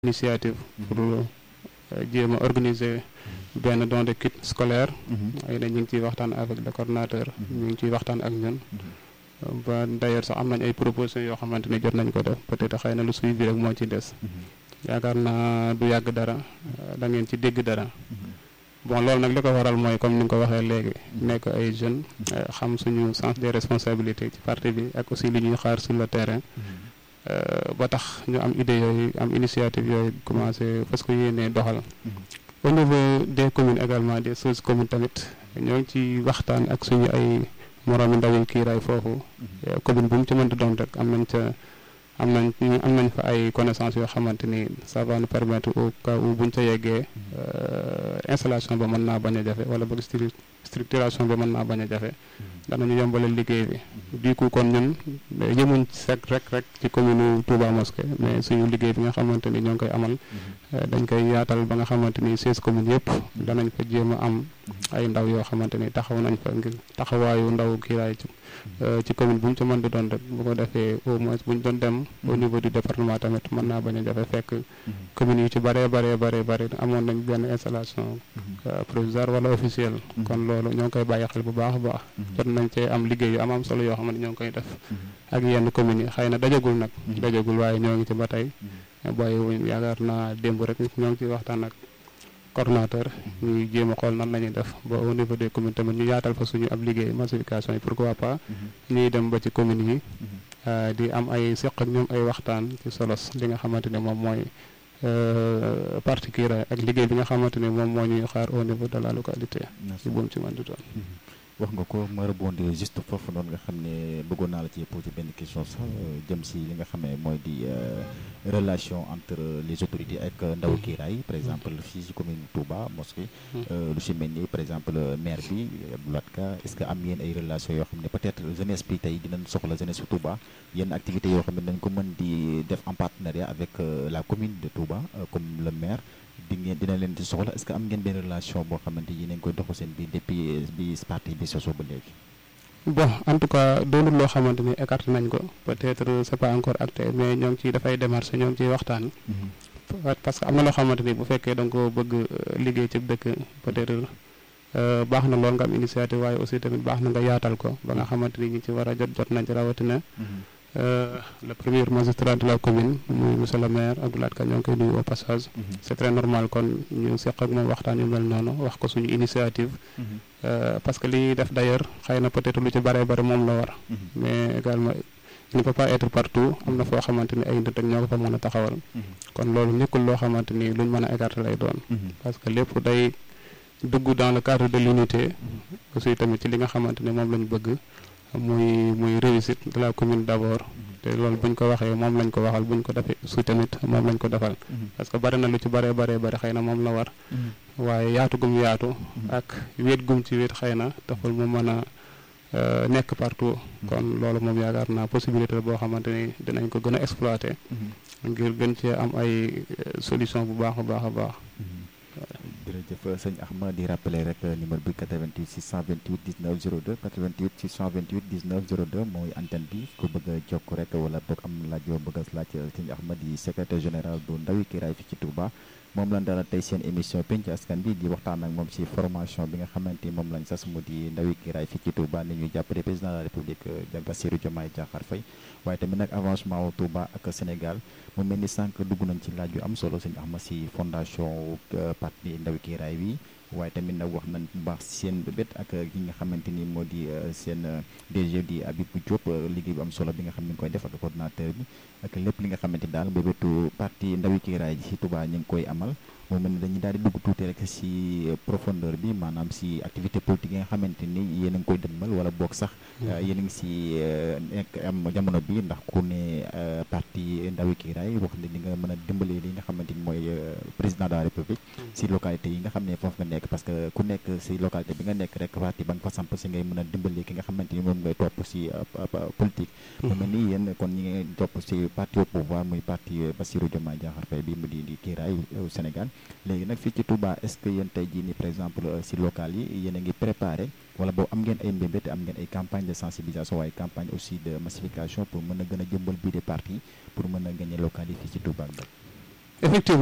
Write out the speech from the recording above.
initiative pour jéem a organiser benn don de kit scolaire ay na ñu ngi ciy waxtaan avec le coordonnateur ñu ngi ciy waxtaan ak ñun ba d'ailleurs sax am nañ ay propositions yoo xamante ni jot nañ ko def peut-être xëy na lu suivi rek moo ci des yaakaar naa du yàgg dara da ngeen ci dégg dara bon loolu nag li ko waral mooy comme ni nga ko waxee léegi nekk ay jeunes xam suñu sens des responsabilités ci parti bi ak aussi li ñuy xaar sur le terrain ba tax ñu am idée yooyu am initiative yooyu commencé parce que yéenee doxal au niveau des communes également des sous communes tamit ñoo ngi ci waxtaan ak suñu ay moroomi ndaw yi kiiraay foofu commune bu mu ci mënti doon rek am nañ ca am nañ am nañ fa ay connaissances yoo xamante ni ça va nous permettre au cas où buñ ca yeggee installation ba mën naa bañ a jafe wala boog structuration ba mën naa bañ a jafe danañu yombale liggéey bi du coup kon ñun yëmuñ sek rek rek ci commune Touba Mosquée mais suñu liggéey bi nga xamante ni ñoo ngi koy amal dañ koy yaatal ba nga xamante ni seize communes yëpp danañ fa jéem a am ay ndaw yoo xamante ni taxaw nañ fa ngir taxawaayu ndaw kiiraay ci ci commune bu ñu ci mën di doon rek bu ko defee au moins bu ñu doon dem au niveau du département tamit mën naa bañ a jafe fekk communes yu ci bëree bëree bëree bëri amoon nañ benn installation provisoire wala officielle kon loolu ñoo ngi koy bàyyi xel bu baax a baax jot nañ cee am liggéey yu am am solo yoo xamante ñoo ngi koy def ak yenn communes yi xëy na dajagul nag dajagul waaye ñoo ngi ci ba tey bàyyi wuñ yaakaar naa démb rek ñoo ngi ciy waxtaan ak coordonnateur ñuy jéem a xool nan la ñuy def ba au niveau des communes tamit ñu yaatal fa suñu ab liggéey massification yi pourquoi pas ñuy dem ba ci communes yi di am ay seq ak ñoom ay waxtaan ci solos li nga xamante ne moom mooy particulier ak liggéey bi nga xamante ne moom moo ñuy xaar au niveau de la localité ci buum ci mën di doon wax nga ko ma rebondir juste foofu noonu nga xam ne bëggoon naa la ci poser benn question sax jëm si li nga xam ne mooy di relation entre les autorités ak ndaw kiiraay par exemple fii si commune Touba Mosquée lu si mel ni par exemple maire bi Abdoulaye Ka est-ce que am yéen ay relation yoo xam ne peut-être jeunesse bi tey dinañ soxla jeunesse Touba yenn activités yoo xam ne dañ ko mën di def en partenariat avec la commune de Touba comme le maire di ngeen dina leen di soxla est-ce que am ngeen benn relation boo xamante yi nañ koy doxu seen bi depuis bi parti bi sosoo ba léegi bon en tout cas doonul loo xamante ni écarté nañ ko peut-être c'est pas encore acté mais ñoo ngi ciy dafay démarche ñoo ngi ciy waxtaan parce que am na loo xamante ni bu fekkee da nga ko bëgg liggéey ci dëkk peut-être baax na lool nga am initiative waaye aussi tamit baax na nga yaatal ko ba nga xamante ni ñi ci war a jot jot nañ ci rawatina le premier magistrat de la commune muy monsieur le maire Abdoulaye Ka ñoo ngi koy nuyu au passage c'est très normal kon ñu seq ak moom waxtaan yu mel noonu wax ko suñu initiative parce que li ñuy def d'ailleurs xëy na peut-être lu ci bare bare moom la war mais également il ne peut pas être partout am na foo xamante ni ay nit ak ñoo ko fa mën a taxawal kon loolu nekkul loo xamante ni luñ mën a écarter lay doon parce que lépp day dugg dans le cadre de l'unité aussi tamit ci li nga xamante ni moom lañ bëgg muy muy réussite de la commune d'abord te loolu buñ ko waxee moom lañ ko waxal buñ ko defee su tamit moom lañ ko defal parce que bari na lu ci baree baree bari xëy na moom la war waaye yaatu gum yaatu ak wéet gum ci wéet xëy na taxul mu mën a nekk partout kon loolu moom yaakaar naa possibilité boo xamante ni dinañ ko gën a exploiter ngir gën cee am ay solution bu baax a baax a baax jërëjëf sëñ Axma di rappeler rek numéro bi 88 628 19 02 88 628 19 02 mooy antenne bi ku bëgg a jokk rek wala boog am laaj yoo bëgg a laaj sëñ Axma di secrétaire général bu ndawi kiiraay fi ci Touba moom lañ dalal tey seen émission penc askan bi di waxtaan ak moom ci formation bi nga xamante ni moom lañ sas mu di ndawi kiiraay fi ci Touba ni ñuy jàppale président de la République Bassirou Diomaye Diakhar Faye waaye tamit nag avancement wu Touba ak Sénégal mu mel ni sànq dugg nañ ci laaj yu am solo sëñ Axma ci fondation parti ndawi kiiraay bi waaye tamit nag wax nañ bu baax seen bët ak ki nga xamante ni moo di seen DG di Habibou Diop liggéey bu am solo bi nga xam ne ngi koy def ak coordinateur bi ak lépp li nga xamante ni daal bébétu parti ndawi kiiraay ji ci Touba ñu ngi koy amal moo mel ni dañuy daal di dugg tuuti rek ci profondeur bi maanaam ci activité politique yi nga xamante ni yéen a ngi koy dënmal wala boog sax yéen a ngi ci nekk am jamono bi ndax ku ne parti ndawi kiiraay wax ne di nga mën a dimbale li nga xamante ni mooy président de la république ci localité yi nga xam ne foofu nga nekk parce que ku nekk ci localité bi nga nekk rek parti ba nga fa samp ci ngay mën a dimbale ki nga xamante ni moom ngay topp ci politique mu mel ni yéen kon ñi ngay topp ci parti au pouvoir muy parti Bassirou Diomaye Diakhar Faye bi mu di di kiiraay au Sénégal léegi nag fii ci Touba est-ce que yéen tey jii nii par exemple ci local yi yéen a ngi préparé wala boobu am ngeen ay mbébét am ngeen ay campagne de sensibilisation waaye campagne aussi de massification pour mën a gën a jëmbal bii des partis pour mën a gagner local yi fii ci Touba ak effectivement